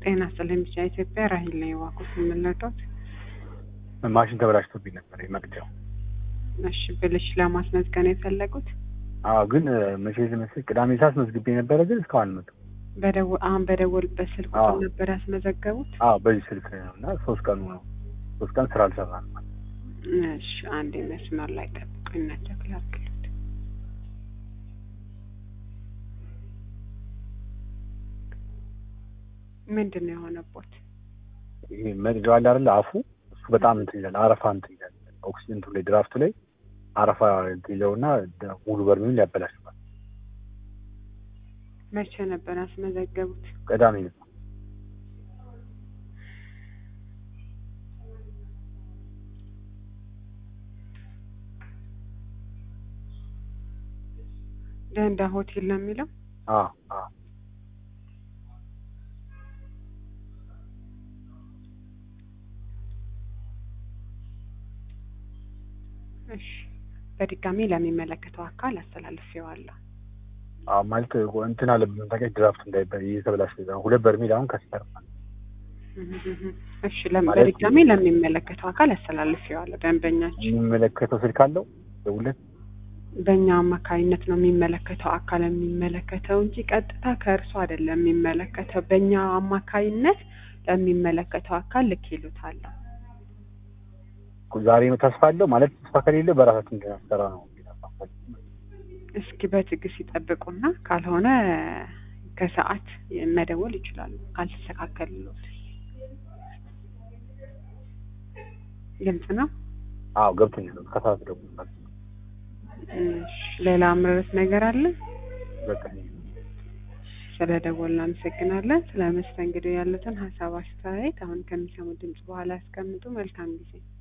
ጤና ስለሚቻ ኢትዮጵያ ራሂል ላይ ዋቁት የምንለውት ማሽን ተበላሽቶብኝ ነበር የመቅጃው። እሺ ብልሽ ለማስመዝገን የፈለጉት አዎ ግን መቼ መሰለኝ ቅዳሜ ሰዓት መዝግቤ ነበረ፣ ግን እስካሁን አልመጡም። በደወል አሁን በደወልበት ስልክ አዎ። ነበር ያስመዘገቡት። አዎ በዚህ ስልክ ነው እና ሶስት ቀኑ ነው። ሶስት ቀን ስራ አልሰራንም። እሺ አንድ መስመር ላይ ጠብቁኝ እና ቸክ ላድርግልዎት። ምንድን ነው የሆነቦት? ይሄ መቅጃው አለ አይደለ አፉ እሱ በጣም እንትን ይላል፣ አረፋ እንትን ይላል። ኦክሲጅንቱ ላይ ድራፍቱ ላይ አረፋ እንትን ይለውና ደ- ሙሉ በርሜሉን ያበላሽባል። መቼ ነበር ያስመዘገቡት? ቅዳሜ ነው። ደንዳ ሆቴል ነው የሚለው። አዎ አዎ እሺ በድጋሚ ለሚመለከተው አካል አስተላልፌዋለሁ። አዎ ማለት እንትን አለብን ታውቂያለሽ፣ ድራፍቱ እንዳይበ እየተበላሽ ሁለት በርሜል አሁን ከሰር እሺ ለም- ማለት- በድጋሚ ለሚመለከተው አካል አስተላልፌዋለሁ። ደንበኛችን የሚመለከተው ስልክ አለው ደውለት በእኛ አማካኝነት ነው የሚመለከተው አካል የሚመለከተው እንጂ ቀጥታ ከእርሱ አይደለም የሚመለከተው። በእኛ አማካኝነት ለሚመለከተው አካል ልክ ይሉታል። ዛሬ ነው ተስፋ አለው ማለት ተስፋ ከሌለ በራሳችን እንድናሰራ ነው። እስኪ በትዕግስት ይጠብቁና ካልሆነ ከሰዓት መደወል ይችላሉ። ካልተስተካከልሎት ግልጽ ነው። አዎ ገብቶኛል። ከሰዓት ደግሞ እሺ፣ ሌላ ምርት ነገር አለ? በቃ ስለ ደወል እናመሰግናለን። ስለ መስተንግዶ ያሉትን ሀሳብ አስተያየት አሁን ከሚሰሙ ድምጽ በኋላ ያስቀምጡ። መልካም ጊዜ